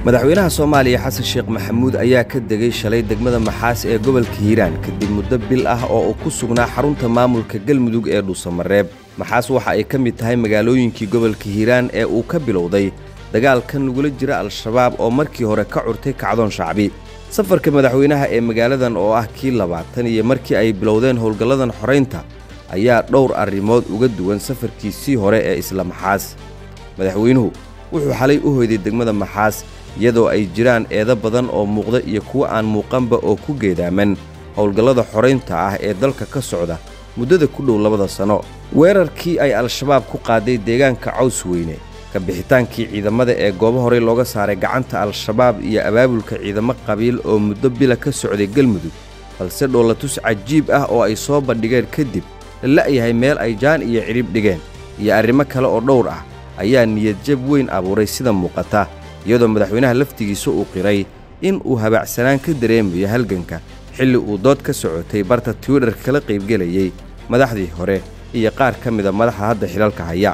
madaxweynaha soomaaliya xasan sheekh maxamuud ayaa ka degay shalay degmada maxaas ee gobolka hiiraan kadib muddo bil ah oo uu ku sugnaa xarunta maamulka galmudug ee dhuusamareeb maxaas waxa ay ka mid tahay magaalooyinkii gobolka hiiraan ee uu ka bilowday dagaalka nugula jira al-shabaab oo markii hore ka curtay kacdoon shacbi safarka madaxweynaha ee magaaladan oo ah kii labaatan iyo markii ay bilowdeen howlgalladan xoraynta ayaa dhowr arrimood uga duwan safarkiisii hore ee isla maxaas madaxweynuhu wuxuu xalay u hoyday degmada maxaas iyadoo ay jiraan eedo badan oo muuqda iyo kuwo aan muuqanba oo ku geedaaman howlgallada xoraynta ah ee dalka ka socda muddada ku dhow labada sanno weerarkii ay al-shabaab ku qaaday deegaanka caws weyne ka bixitaankii ciidamada ee goobo horey looga saaray gacanta al-shabaab iyo abaabulka ciidamo qabiil oo muddo bila ka socday galmudug balse dhoolatus cajiib ah oo ay soo bandhigeen kadib la la'yahay meel ay jaan iyo cidhib dhigeen iyo arrimo kale oo dhowr ah ayaa niyadjab weyn abuuray sida muuqata iyadoo madaxweynaha laftigiisa uu qiray in uu habaacsanaan ka dareemayo halganka xilli uu dood ka socotay barta twitter kala qaybgelayey madaxdii hore iyo qaar ka mida madaxa hadda xilalka haya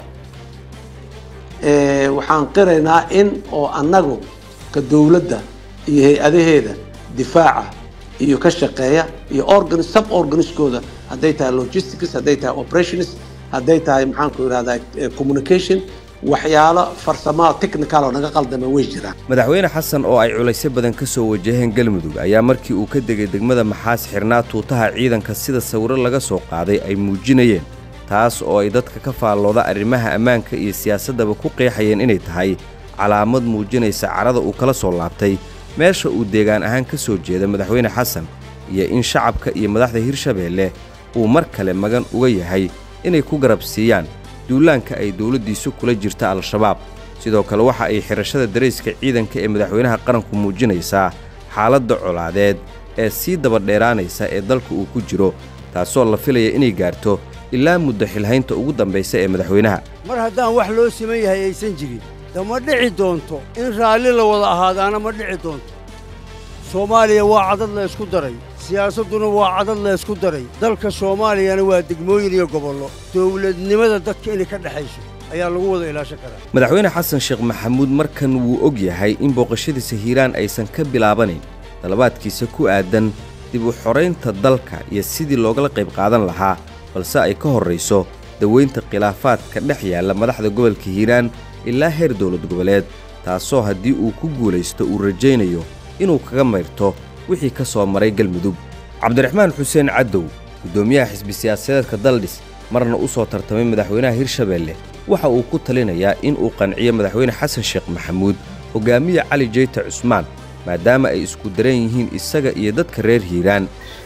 waxaan qiraynaa in oo annagu ka dowladda iyo hay-adaheeda difaaca iyo ka shaqeeya iyo organ sub organiskooda hadday tahay logistics hadday tahay operations hadday tahay maxaanku idhahdaa communication waxyaalo farsamaa technical oo naga qaldama way jiraan madaxweyne xasan oo ay culaysyo badan ka soo wajaheen galmudug ayaa markii uu ka degay degmada maxaas xirnaa tuutaha ciidanka sida sawiro laga soo qaaday ay muujinayeen taas oo ay dadka ka faallooda arrimaha ammaanka iyo siyaasaddaba ku qeexayeen inay tahay calaamad muujinaysa carada uu kala soo laabtay meesha uu deegaan ahaan ka soo jeeda madaxweyne xasan iyo in shacabka iyo madaxda hirshabeelle uu mar kale magan uga yahay inay ku garab siiyaan duulaanka ay dowladdiisu kula jirta al-shabaab sidoo kale waxa ay xidhashada darayska ciidanka ee madaxweynaha qaranku muujinaysaa xaaladda colaadeed ee sii dabadheeraanaysa ee dalka uu ku jiro taasoo la filaya inay gaarto ilaa muddo xilhaynta ugu dambaysa ee madaxweynaha mar haddaan wax loo siman yahay aysan jirin de ma dhici doonto in raalli la wada ahaadaana ma dhici doonto soomaaliya waa cadad la ysku daray siyaasadduna waa cadad la ysku daray dalka soomaaliyana waa degmooyin iyo gobollo dowladnimada dadka inay ka dhexayso ayaa lagu wada ilaashan karaa madaxweyne xasan sheekh maxamuud markan wuu og yahay in booqashadiisa hiiraan aysan ka bilaabanayn dalabaadkiisa ku aadan dib u xoraynta dalka iyo sidii loogala qayb qaadan lahaa balse ay ka horrayso daweynta khilaafaadka dhex yaalla madaxda gobolka hiiraan ilaa heer dowlad goboleed taasoo haddii uu ku guulaysto uu rajaynayo inuu kaga mayrto wixii ka soo maray galmudug cabdiraxmaan xuseen caddow guddoomiyaha xisbi siyaasadeedka daldhis marna u soo tartamay madaxweynaha hirshabeelle waxa uu ku talinayaa in uu qanciyo madaxweyne xasan sheekh maxamuud hogaamiye cali jeyte cusmaan maadaama ay isku daran yihiin isaga iyo dadka reer hiiraan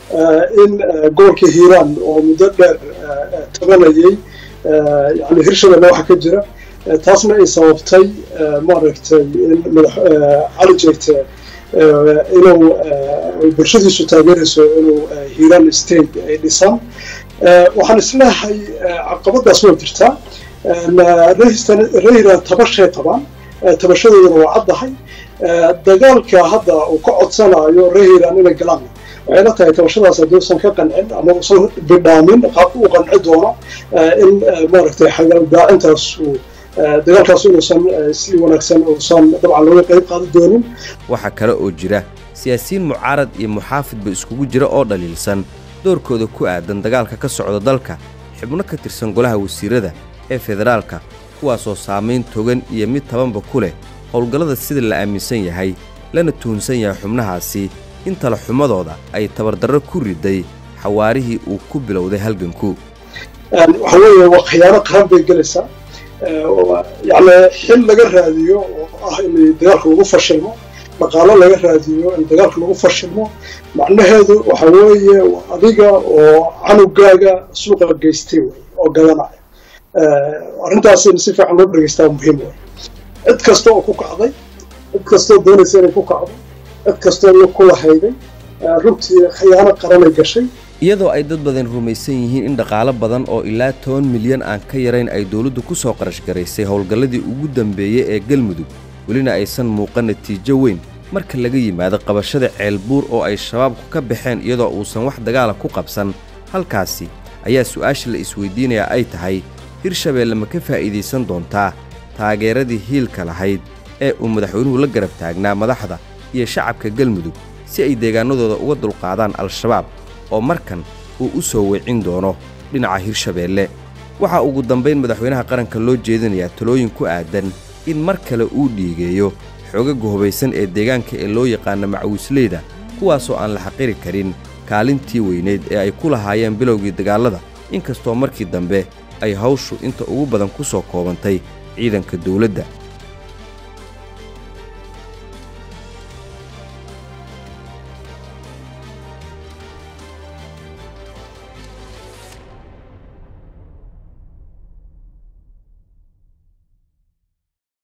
in gobolka hiiraan oo muddo dheer tabanayay yani hirshabelle waxa ka jira taasna ay sababtay maaragtay in madax cali jeyte inuu bulshadiisu taageerayso inuu hiiraan state ay dhisaan waxaan isleehay caqabadaas waa jirtaa rehiran tabashay qabaan tabashadoodana waa caddahay dagaalka hadda uu ka codsanayo rehiran inay galaan waxay la tahay tabashadaas haddii usan ka qancin ama usan bidhaamin qaabka uu qanci doono in maaragtay xagaldaacintaas uu dagaalkaas inuusan si wanaagsan uusan dabcan looga qayb qaadi doonin waxaa kale oo jira siyaasiyiin mucaarad iyo muxaafidba iskugu jira oo dhaliilsan doorkooda ku aadan dagaalka ka socda dalka xubno ka tirsan golaha wasiirrada ee federaalka kuwaasoo saamayn togan iyo mid tabanba ku leh howlgallada sida la aaminsan yahay lana tuhunsan yahay xubnahaasi in tala xumadooda ay tabardarro ku riday xawaarihii uu ku bilowday halganku waxa weeye waa khiyaano qaran bay gelaysaa yacni xil laga raadiyo oo ah in dagaalka lagu fashilmo dhaqaalo laga raadiyo in dagaalka lagu fashilmo macnaheedu waxa weeye adiga oo canugaaga suuqa geystay wey oo gadanaya arrintaas in si fiican loo dhegeystaa muhiim wey cid kasta oo ku kacday cid kastoo doonaysa inay ku kacdo cid kastoo iyo kula hayday runtii khiyaano qaranay gashay iyadoo ay dad badan rumaysan yihiin in dhaqaalo badan oo ilaa toban milyan aan ka yarayn ay dowladdu ku soo qarash garaysay howlgalladii ugu dambeeyey ee galmudug welina aysan muuqan natiijo weyn marka laga yimaado qabashada ceelbuur oo ay shabaabku ka baxeen iyadoo uusan wax dagaala ku qabsan halkaasi ayaa su'aasha la isweydiinayaa ay tahay hirshabeelle ma ka faa'iidaysan doontaa taageeradii hiilka lahayd ee uu madaxweynuhu la garab taagnaa madaxda iyo shacabka galmudug si ay deegaannadooda uga dulqaadaan al-shabaab oo markan uu u soo weecin doono dhinaca hirshabeelle waxaa ugu dambayn madaxweynaha qaranka loo jeedinayaa talooyin ku aadan in mar kale uu dhiigeeyo xoogaga hubaysan ee deegaanka ee loo yaqaana macawisleyda kuwaasoo aan la xaqiri karin kaalintii weyneyd ee ay ku lahaayeen bilowgii dagaallada inkastoo markii dambe ay hawshu inta ugu badan ku soo koobantay ciidanka dawladda